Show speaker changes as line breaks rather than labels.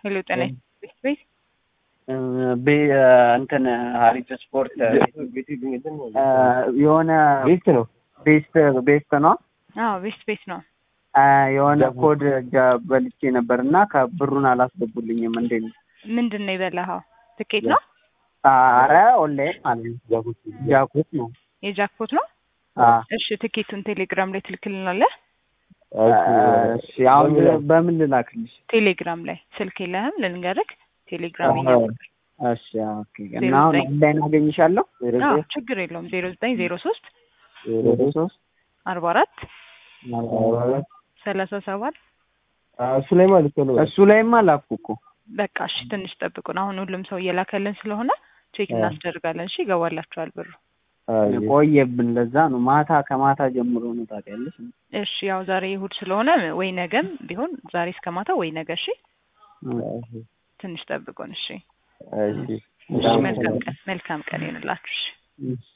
ሄሎ ጤና ቤት ቤት
እንትን ሀሪፍ ስፖርት የሆነ
ቤት ነው።
ቤስት ቤስት ነው
አዎ ቤስት ቤት ነው።
የሆነ ኮድ በልቼ ነበር እና ከብሩን አላስገቡልኝም። እንዴት ነው?
ምንድን ነው የበላኸው? ትኬት ነው?
አረ ኦንላይን ማለት ነው። ጃኩት ነው።
የጃክፖት ነው? እሺ ትኬቱን ቴሌግራም ላይ ትልክልናለህ?
እሺ አሁን በምን ልላክልሽ?
ቴሌግራም ላይ ስልክ የለህም? ልንገርህ ቴሌግራም
እሺ ኦኬ። እና አሁን ኦንላይን አገኝሻለሁ?
አዎ ችግር የለውም። ዜሮ ዘጠኝ ዜሮ ሶስት
ዜሮ ሶስት
አርባ አራት ሰላሳ ሰባት
እሱ ላይ ማለት ነው።
እሱ ላይማ ላኩ እኮ።
በቃ እሺ ትንሽ ጠብቁን። አሁን ሁሉም ሰው እየላከልን ስለሆነ ቼክ እናስደርጋለን። እሺ ይገባላችኋል ብሩ።
ቆየብን። ለዛ ነው ማታ ከማታ ጀምሮ ነው ታውቂያለሽ።
እሺ ያው ዛሬ እሑድ ስለሆነ ወይ ነገም ቢሆን ዛሬ እስከ ማታ ወይ ነገ። እሺ ትንሽ ጠብቁን። እሺ
እሺ
እሺ መልካም ቀን መልካም ቀን ይሁንላችሁ። እሺ